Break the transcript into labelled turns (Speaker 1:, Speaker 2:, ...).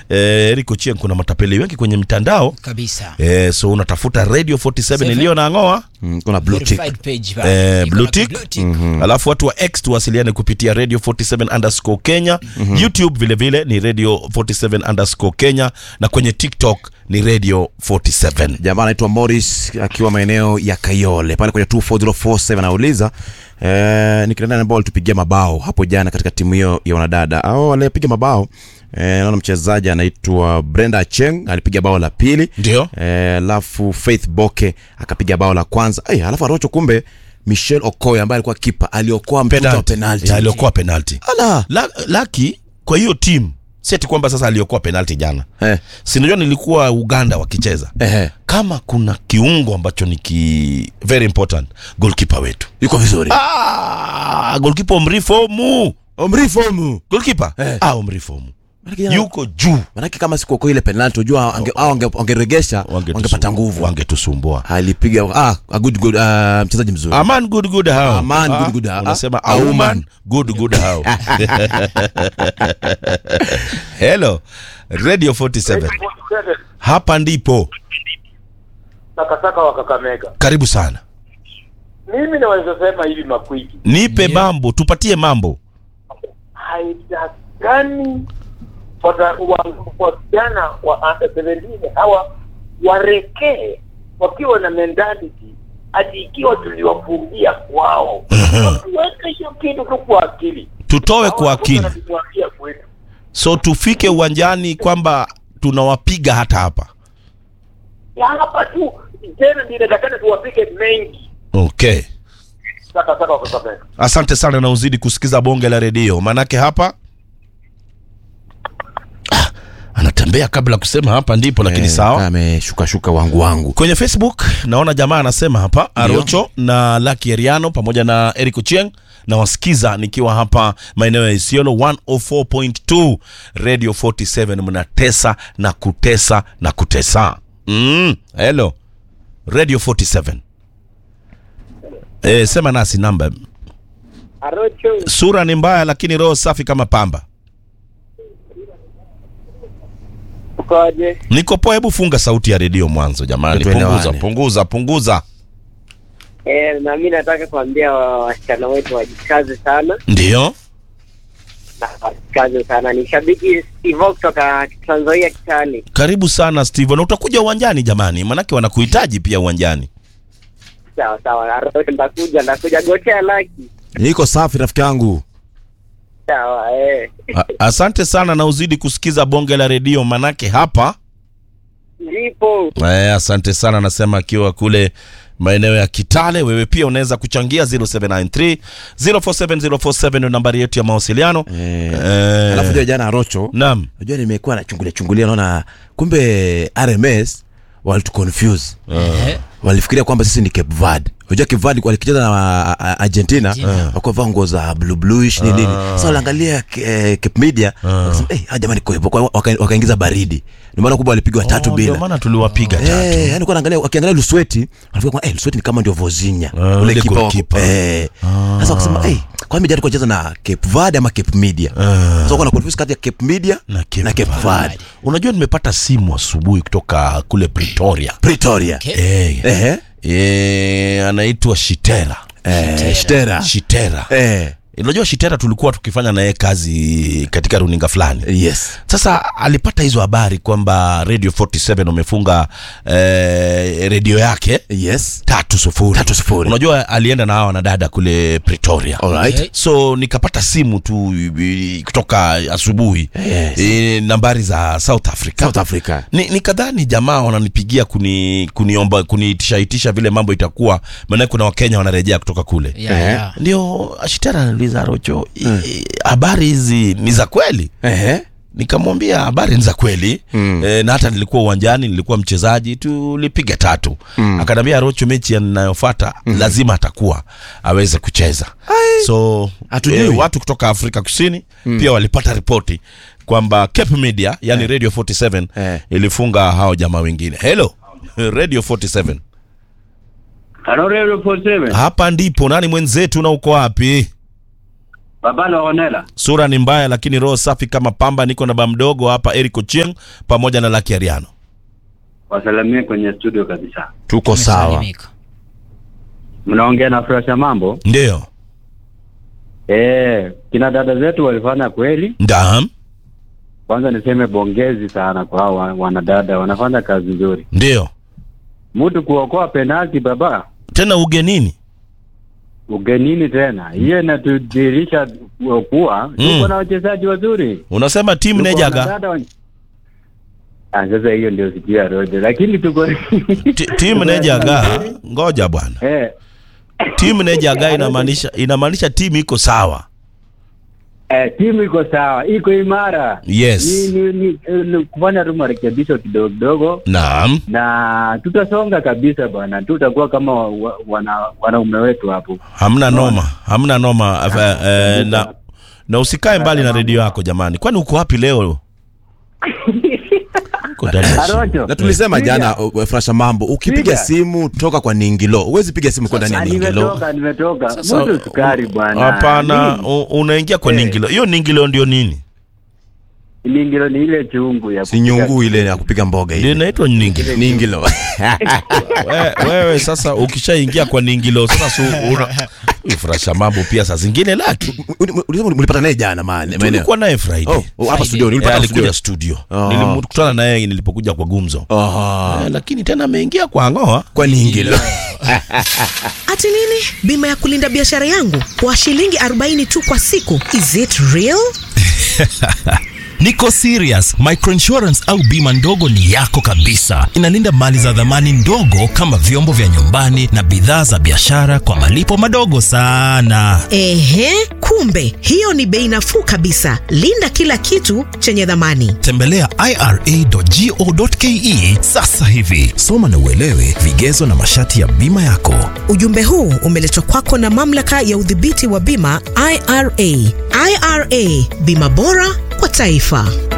Speaker 1: eh, Eric Ochieng kuna matapeli wengi kwenye mitandao
Speaker 2: kabisa
Speaker 1: eh, so unatafuta radio 47
Speaker 2: Seven.
Speaker 1: iliyo na ng'oa
Speaker 3: Mm, kuna blue tick.
Speaker 2: verified page pale.
Speaker 1: eh,
Speaker 2: Iko
Speaker 1: blue
Speaker 2: na
Speaker 1: tick.
Speaker 2: blue tick.
Speaker 1: alafu watu wa x tuwasiliane kupitia radio 47 underscore kenya youtube vilevile ni radio 47 underscore kenya na kwenye tiktok ni radio 47
Speaker 3: jamaa anaitwa Morris akiwa maeneo ya Kayole pale kwenye 24047 anauliza eh, ni kina nani ambao walitupigia mabao hapo jana katika timu hiyo ya wanadada au walipiga mabao eh, naona mchezaji anaitwa Brenda Cheng alipiga bao la pili
Speaker 1: ndio
Speaker 3: eh, alafu Faith Boke akapiga bao la kwanza eh, alafu Arocho kumbe Michelle Okoye ambaye alikuwa kipa aliokoa mtuto wa penalti
Speaker 1: Ya, aliokoa penalti
Speaker 3: ala
Speaker 1: La, laki kwa hiyo timu siati kwamba sasa aliokoa penalti jana
Speaker 3: eh,
Speaker 1: sinajua nilikuwa uganda wakicheza
Speaker 3: eh,
Speaker 1: kama kuna kiungo ambacho ni ki very important golkipa wetu
Speaker 3: yuko vizuri
Speaker 1: ah, golkipa omrifomu
Speaker 3: omrifomu
Speaker 1: golkipa
Speaker 3: Eh.
Speaker 1: ah, omrifomu
Speaker 3: Manake jana-
Speaker 1: yuko juu
Speaker 3: manake kama sikuokoa ile penalti unajua ange- au ange- wangeregesha
Speaker 1: Wangetusu-
Speaker 3: wangepata nguvu
Speaker 1: wangetusumbua
Speaker 3: alipiga ah, a good, good, uh, mchezaji mzuri
Speaker 1: aman good good how
Speaker 3: Aman,
Speaker 1: Ah,
Speaker 3: good, good, how.
Speaker 1: unasema
Speaker 3: Ah,
Speaker 1: auman
Speaker 3: auman.
Speaker 1: good good how hello radio 47 hapa ndipo
Speaker 4: sakasaka wa Kakamega.
Speaker 1: karibu sana
Speaker 4: Mimi naweza sema hivi makwiki,
Speaker 1: nipe
Speaker 2: Ndio.
Speaker 1: mambo tupatie mambo
Speaker 4: haitakani wasichana wa under 17 hawa warekee wakiwa na mentality ati ikiwa tuliwafungia kwao watuweke hiyo kitu tu kwa akili
Speaker 1: tutoe kwa
Speaker 4: Hawa
Speaker 1: akili
Speaker 4: wanatuambia kwetu
Speaker 1: so tufike uwanjani kwamba tunawapiga hata hapa
Speaker 4: ya hapa tu tena ninatakana tuwapige mengi
Speaker 1: okay
Speaker 4: sakasaka wa Kakamega.
Speaker 1: asante sana na uzidi kusikiza bonge la redio manake hapa ah, anatembea kabla kusema hapa ndipo lakini sawa
Speaker 3: ameshuka shuka wangu wangu
Speaker 1: kwenye facebook naona jamaa anasema hapa arocho na laki eriano pamoja na eric ochieng na wasikiza nikiwa hapa maeneo ya isiolo 104.2 radio 47 mnatesa na kutesa na kutesa mm, hello radio 47 e, sema nasi namba
Speaker 4: Arocho
Speaker 1: sura ni mbaya lakini roho safi kama pamba
Speaker 4: ukoje?
Speaker 1: niko poa hebu funga sauti ya redio mwanzo jamani
Speaker 3: Tuelewane.
Speaker 1: punguza punguza punguza
Speaker 5: Eh, na mi nataka kuambia wa- wasichana wetu wajikaze sana
Speaker 1: ndio
Speaker 5: na wajikaze sana. Ni shabiki Steve kutoka Trans Nzoia Kitale.
Speaker 1: karibu sana steve na utakuja uwanjani jamani manake wanakuhitaji pia uwanjani
Speaker 5: Sawa sawa, Arroyo ndakuja, ndakuja gotea laki.
Speaker 3: niko safi rafiki yangu
Speaker 5: Sawa eh,
Speaker 1: A- asante sana na uzidi kusikiza bonge la redio manake hapa
Speaker 5: ndipo
Speaker 1: eh, asante sana nasema akiwa kule maeneo ya kitale wewe pia unaweza kuchangia 0793 047047 ndio nambari yetu ya mawasiliano
Speaker 3: eh,
Speaker 1: Eh,
Speaker 3: alafu jua jana arocho
Speaker 1: naam
Speaker 3: najua nimekuwa nachungulia chungulia naona kumbe rms walituconfuse
Speaker 2: Eh,
Speaker 3: walifikiria kwamba sisi ni cape verde unajua cape verde walikicheza na a- a- argentina
Speaker 2: Argentina.
Speaker 3: wakuwa nguo za blue bluish ni nini sasa waliangalia eh, cape media wakasema eh ah, jamani kwa hivyo waka- wakaingiza baridi ndio maana kubwa walipigwa tatu
Speaker 1: Oh, ndio
Speaker 3: bila
Speaker 1: maana tuliwapiga tatu
Speaker 3: Eh, yani kwa naangalia wakiangalia Lusweti wanafikiri kwamba eh Lusweti ni kama ndio Vozinha
Speaker 1: Ah, ule goalkeeper.
Speaker 3: eh sasa wakasema eh kwa nini alikuwa anacheza na Cape Verde ama Cape Media sasa kuna confuse kati ya Cape Media
Speaker 1: na Cape,
Speaker 3: na Cape
Speaker 1: Verde.
Speaker 3: Verde
Speaker 1: unajua nimepata simu asubuhi kutoka kule pretoria
Speaker 3: Pretoria
Speaker 2: Okay.
Speaker 1: eh,
Speaker 3: eh
Speaker 1: eh, anaitwa shitera
Speaker 3: eh Shtera
Speaker 1: shitera
Speaker 3: eh
Speaker 1: unajua shitera tulikuwa tukifanya naye kazi katika runinga fulani
Speaker 3: yes
Speaker 1: sasa alipata hizo habari kwamba radio 47 wamefunga eh, redio yake
Speaker 3: yes
Speaker 1: tatu sufuri
Speaker 3: Tatu sufuri.
Speaker 1: unajua alienda na hawa wanadada kule pretoria
Speaker 3: alright
Speaker 2: Okay.
Speaker 1: so nikapata simu tu i- kutoka asubuhi
Speaker 3: Yes.
Speaker 1: e, nambari za south africa
Speaker 3: South Africa
Speaker 1: ni, nikadhani jamaa wananipigia kuni kuniomba kuniitisha itisha vile mambo itakuwa maanake kuna wakenya wanarejea kutoka kule
Speaker 2: yeah,
Speaker 3: Eh.
Speaker 2: yeah.
Speaker 1: ndio ashitara anauliza rocho i- habari hizi ni za kweli
Speaker 3: eh
Speaker 1: nikamwambia habari ni za kweli mm. e, na hata nilikuwa uwanjani nilikuwa mchezaji tulipiga tatu mm. akaniambia rocho mechi yanayofata mm. lazima atakuwa aweze kucheza so
Speaker 3: Hatujui.
Speaker 1: e, watu kutoka afrika kusini mm. pia walipata ripoti kwamba cape media yani radio 47
Speaker 3: Eh.
Speaker 1: ilifunga hao jamaa wengine hello radio 47
Speaker 6: Halo Radio 47.
Speaker 1: hapa ndipo nani mwenzetu na uko wapi
Speaker 2: Babalo Onela.
Speaker 1: Sura ni mbaya lakini roho safi kama pamba. Niko na ba mdogo hapa Eric Ochieng pamoja na Lucky Ariano.
Speaker 2: Wasalimie kwenye studio kabisa.
Speaker 3: tuko sawa
Speaker 6: Umesalimika.
Speaker 2: Mnaongea na Fresha Mambo.
Speaker 1: Ndio.
Speaker 2: Eh, kina dada zetu walifanya kweli.
Speaker 1: Ndam.
Speaker 2: Kwanza niseme bongezi sana kwa hao wa- wanadada, wanafanya kazi nzuri.
Speaker 1: Ndio.
Speaker 2: Mtu kuokoa penalti baba,
Speaker 1: Tena ugenini.
Speaker 2: ugenini tena, hiyo inatudhihirisha kuwa tuko na wachezaji wazuri.
Speaker 1: Unasema timu
Speaker 2: Tuko
Speaker 1: nejaga.
Speaker 2: wanadada wa- Ah, sasa hiyo ndio sikia roje, lakini tuko
Speaker 1: Ti- Timu nejaga. Ngoja bwana.
Speaker 2: eh,
Speaker 1: Timu nejaga inamaanisha inamaanisha timu iko sawa.
Speaker 2: eh, timu iko sawa, iko imara.
Speaker 1: Yes.
Speaker 2: Ni, ni, ni, ni kufanya tu marekebisho kidogo kidogo
Speaker 1: Naam.
Speaker 2: na tutasonga kabisa bwana, tutakuwa kama wa, wa, wana wanaume wetu hapo.
Speaker 1: Hamna noma. Hamna noma. Eh, eh, na na usikae mbali na redio yako jamani. Kwani uko wapi leo? Uko ndani ya simu.
Speaker 2: Arocho,
Speaker 3: na tulisema
Speaker 2: Piga.
Speaker 3: jana uh, frasha mambo ukipiga
Speaker 2: Piga.
Speaker 3: simu toka kwa ningilo huwezi piga simu kwa ndani ya
Speaker 2: Ah,
Speaker 3: ningilo
Speaker 2: nimetoka nimetoka,
Speaker 1: Sasa,
Speaker 2: mtu sukari bwana.
Speaker 1: Hapana,
Speaker 2: Nini?
Speaker 1: u- unaingia kwa
Speaker 2: Eh.
Speaker 1: ningilo. Hiyo ningilo ndio nini?
Speaker 2: Ningilo ni ile chungu ya
Speaker 3: si nyungu ile ya kupiga mboga
Speaker 1: Ndio
Speaker 3: ile
Speaker 1: inaitwa ningilo.
Speaker 3: ningilo
Speaker 1: We- wewe sasa ukishaingia kwa ningilo sasa su, una furasha mambo pia saa zingine laki
Speaker 3: ulisema ulipata naye jana mahali maeneo
Speaker 1: tulikuwa naye Friday
Speaker 3: oh oh, hapa studio
Speaker 1: Eh,
Speaker 3: ulipata
Speaker 1: alikuja
Speaker 3: studio
Speaker 1: studio
Speaker 3: Ah.
Speaker 1: nilikutana naye nilipokuja kwa gumzo
Speaker 3: aha
Speaker 1: Eh, lakini tena ameingia kwa ngoa
Speaker 3: kwa ningilo
Speaker 7: Ati nini? Bima ya kulinda biashara yangu kwa shilingi 40 tu kwa siku. Is it real?
Speaker 8: Niko serious. Microinsurance au bima ndogo ni yako kabisa. Inalinda mali za dhamani ndogo kama vyombo vya nyumbani na bidhaa za biashara kwa malipo madogo sana.
Speaker 7: Ehe, kumbe hiyo ni bei nafuu kabisa. Linda kila kitu chenye dhamani.
Speaker 8: Tembelea ira.go.ke sasa hivi. Soma na uelewe vigezo na masharti ya bima yako.
Speaker 7: Ujumbe huu umeletwa kwako na mamlaka ya udhibiti wa bima IRA. IRA, bima bora kwa taifa.